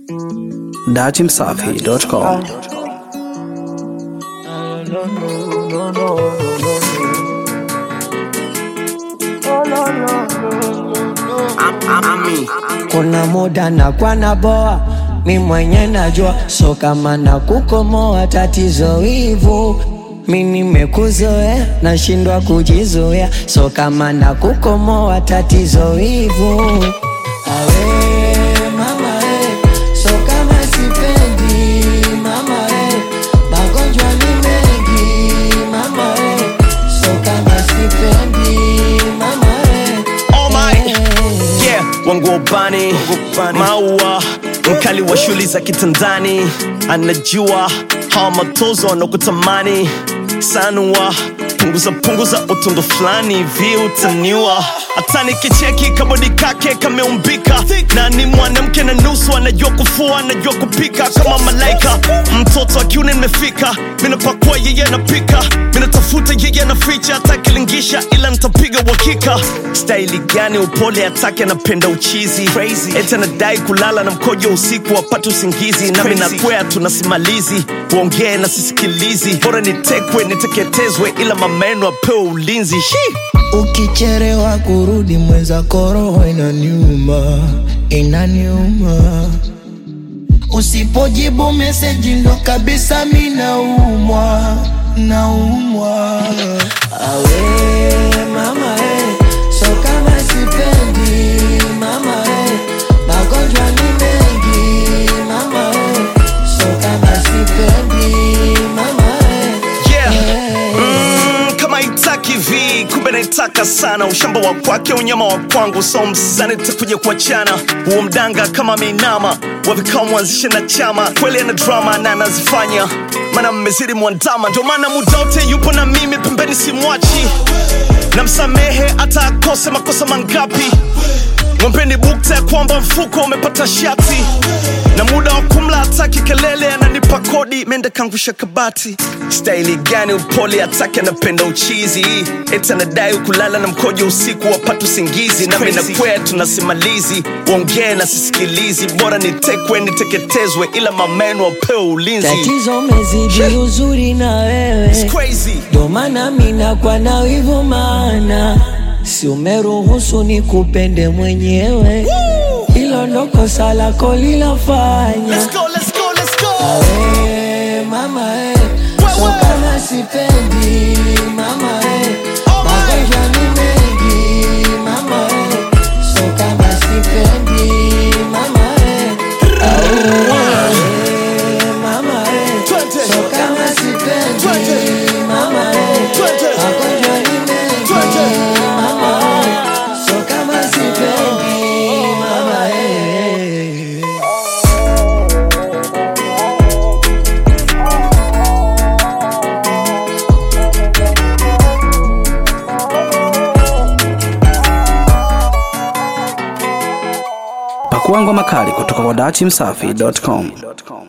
datimsafi.com. Kuna muda na kwa na boa mi mwenye najua, so kama na kukomoa tatizo hivu mi nimekuzoea, nashindwa kujizoea, so kama na kukomoa tatizo hivu awe mama eh, so kama sipendi mama eh, magonjwa ni mengi mama eh, so kama sipendi mama eh, Oh my. eh. Yeah, wangu ubani maua mkali wa shuli za kitandani anajua hawa matozo wanakutamani sanua punguza punguza utundu fulani hivi utaniwa hata nikicheki kabodi kake kameumbika na ni mwanamke na nusu anajua kufua anajua kupika kama malaika mtoto akiuni nimefika minapakua yeye anapika minatafuta yeye anaficha hata akilingisha ila nitapiga uhakika staili gani upole atake anapenda uchizi eti anadai kulala na mkojo usiku wapate usingizi nami nakwea tunasimalizi uongee na sisikilizi bora nitekwe niteketezwe ila mameno apewe ulinzi Shi! Ukicherewa kurudi mwenzako roho inaniuma, inaniuma. Usipojibu meseji ndo kabisa mi naumwa, naumwa. Awe mama eh, so kama sipendi mama eh, magonjwa ni mengi mama eh, so kama sipendi mama eh, Yeah. eh. Mm, kama itaki vi kumbe naitaka sana ushamba wa kwake unyama wa kwangu so msani takuja kuachana huo mdanga kama minama wavikao mwanzishe na chama kweli ana drama na anazifanya mana mmezidi mwandama ndio maana muda wote yupo na mimi pembeni simwachi namsamehe hata akose makosa mangapi mwampeni bukta ya kwamba mfuko umepata shati na muda wa kumla hataki kelele ananipa kodi mende kangusha kabati staili gani upole hataki anapenda uchizi eti anadai kulala na mkojo usiku wapata usingizi nami nakwea tunasimalizi uongee na sisikilizi bora nitekwe niteketezwe ila mameno wapewe ulinzi Tatizo mezidi uzuri na wewe It's crazy. ndo maana mina kwa na wivu maana si umeruhusu ni kupende mwenyewe hilo ndo kosa lako lilafanya Let's go, let's go, let's go. Awe, mama eh, so kama sipendi mama eh, magonjwa ni mengi mama eh, so kama sipendi mama eh, awe, mama eh, Twende. so kama sipendi Twende. mama eh, Twende. magonjwa ni mengi Twende. mama eh, so kama sipendi mama eh. Pakua ngoma kali kutoka kwa datimsafi.com.